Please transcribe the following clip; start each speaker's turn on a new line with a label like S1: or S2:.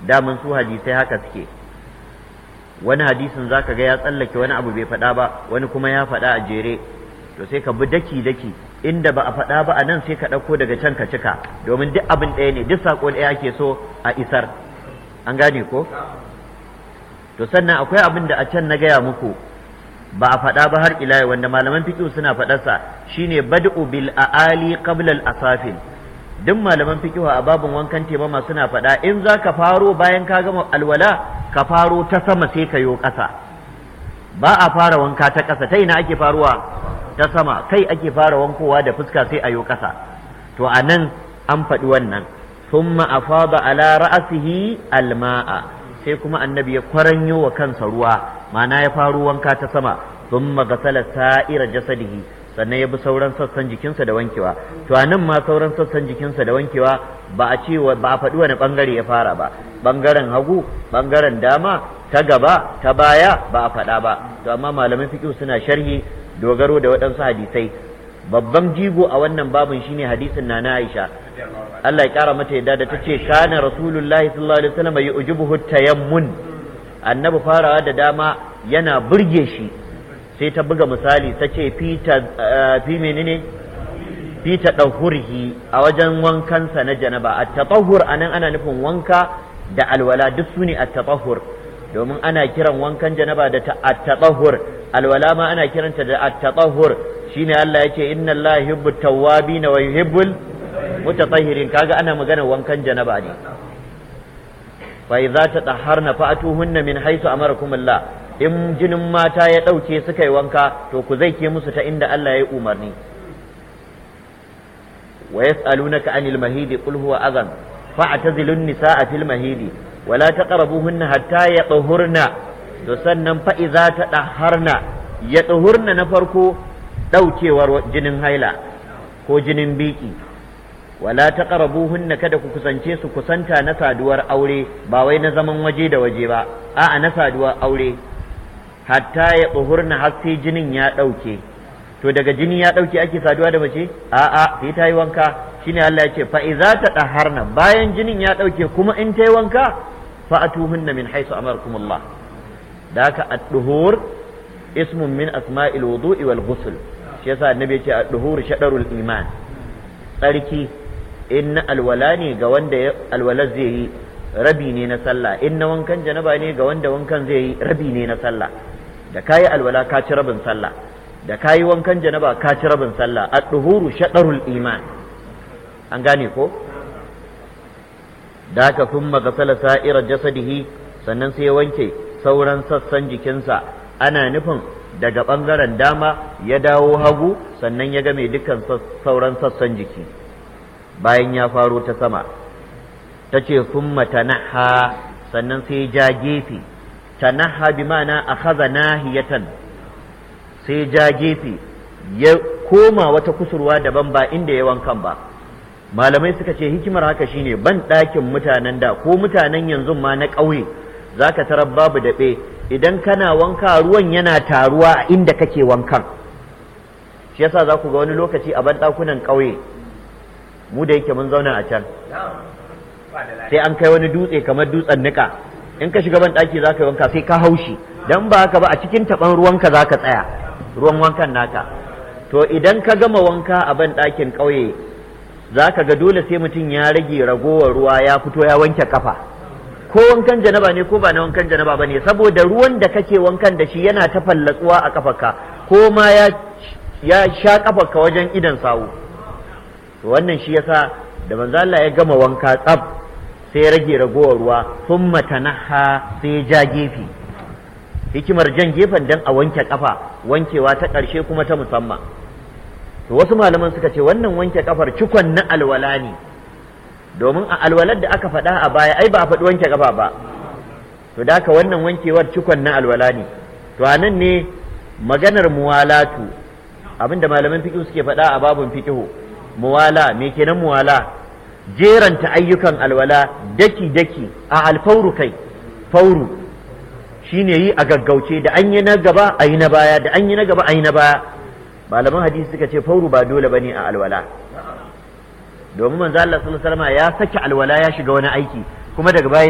S1: daman su hadisai haka suke wani hadisin zaka ga ya tsallake wani abu bai faɗa ba wani kuma ya faɗa a jere to sai ka bi daki daki inda ba a faɗa ba a nan sai ka ɗauko daga can ka cika domin duk abin ɗaya ne duk saƙo ɗaya ake so a isar an gane ko to sannan akwai abin da a can na gaya muku ba a faɗa ba har ila wanda malaman fiqh suna faɗarsa shine bad'u bil aali qabla al asafin duk malaman fiqh a babun wankan temama suna faɗa in za ka faro bayan ka gama alwala ka faro ta sama sai ka yo ƙasa ba a fara wanka ta ƙasa ta ina ake faruwa ta sama kai ake fara wankowa da fuska sai a yo ƙasa to a nan an faɗi wannan thumma afada ala ra'sihi alma'a sai kuma annabi ya kwaranyo wa kansa ruwa ma'ana ya faro wanka ta sama thumma gasala sa'ira jasadihi sannan ya bi sauran sassan jikinsa da wankewa to a nan ma sauran sassan jikinsa da wankewa ba a ce ba a faɗi wani ɓangare ya fara ba ɓangaren hagu ɓangaren dama ta gaba ta baya ba a faɗa ba to amma malaman fiqh suna sharhi dogaro da waɗansu hadisai babban jigo a wannan babin shine hadisin na na Aisha Allah ya kara mata yadda da ta ce kana rasulullahi sallallahu alaihi wasallam yu'jibuhu tayammun annabi farawa da dama yana burge shi sai ta buga misali ta ce fi menene fi tadahhurhi a wajen wankansa na janaba at-tatahhur anan ana nufin wanka da alwala duk sune at-tatahhur domin ana kiran wankan janaba da at-tatahhur alwala ma ana kiranta da at-tatahhur shine Allah yace inna Allah yuhibbu tawwabin wa yuhibbul mutatahhirin kaga ana magana wankan janaba ne fa idza tatahharna fa'atuhunna min haythu amarakum Allah in jinin mata ya dauke suka yi wanka to ku zai ke musu ta inda Allah ya umarni wa yas'alunaka anil mahidi qul huwa adhan fa'tazilun nisaa fil mahidi wala taqrabuhunna hatta yatahurna to sannan fa idza tadahharna yatahurna na farko daukewar jinin haila ko jinin biki wala taqrabuhunna kada ku kusance su kusanta na saduwar aure ba wai na zaman waje da waje ba a'a na saduwar aure hatta ya tsuhurna har sai jinin ya ɗauke to daga jini ya ɗauke ake saduwa da mace a'a sai ta yi wanka shine Allah ya ce fa iza ta daharna bayan jinin ya ɗauke kuma in ta yi wanka fa atuhunna min haisu amarkumullah da haka ad-duhur ismun min asma'il wudu'i wal ghusl shi yasa annabi ya ce ad-duhur shadarul iman tsarki in na alwala ne ga wanda alwala zai yi rabi ne na sallah in na wankan janaba ne ga wanda wankan zai yi rabi ne na sallah da kayi alwala ka ci rabin sallah da kayi wankan janaba ka ci rabin sallah ad-duhuru shadarul iman an gane ko da haka thumma ghasala sa'ira jasadihi sannan sai ya wanke sauran sassan jikinsa ana nufin daga bangaren dama ya dawo hagu sannan ya ga mai dukkan sauran sassan jiki bayan ya faro ta sama ta ce thumma tanaha sannan sai ja gefe tanaha bi ma'ana akhadha nahiyatan sai ja gefe ya koma wata kusurwa daban ba inda ya wankan ba malamai suka ce hikimar haka shine ban ɗakin mutanen da ko mutanen yanzu ma na ƙauye zaka tarar babu daɓe idan kana wanka ruwan yana taruwa a inda kake wankan shi yasa za ku ga wani lokaci a ban ɗakunan ƙauye mu da yake mun zauna a can sai an kai wani dutse kamar dutsen nika in ka shiga ban ɗaki za ka yi wanka sai ka haushi dan ba haka ba a cikin taɓan ruwanka za ka tsaya ruwan wankan naka to idan ka gama wanka a ban ɗakin ƙauye za ka ga dole sai mutum ya rage ragowar ruwa ya fito ya wanke kafa ko wankan janaba ne ko ba na wankan janaba ba ne saboda ruwan da kake wankan da shi yana ta fallatsuwa a kafarka ko ma ya ya sha kafarka wajen idan sawu to wannan shi yasa da manzo Allah ya gama wanka tsaf sai ya rage ragowar ruwa thumma tanaha sai ja gefe hikimar jan gefen dan a wanke kafa wankewa ta ƙarshe kuma ta musamman to wasu malaman suka ce wannan wanke kafar cikon na alwala ne domin a alwalar da aka faɗa a baya ai ba a faɗi wanke kafa ba to da haka wannan wankewar cikon na alwala ne to a nan ne maganar muwalatu abinda malaman fiqh suke faɗa a babun fiqh muwala me kenan muwala jeranta ayyukan alwala daki daki a alfauru kai fauru shine yi a gaggauce da an yi na gaba a yi na baya da an yi na gaba a yi na baya malaman hadisi suka ce fauru ba dole bane a alwala domin manzo Allah sallallahu alaihi wasallam ya saki alwala ya shiga wani aiki kuma daga baya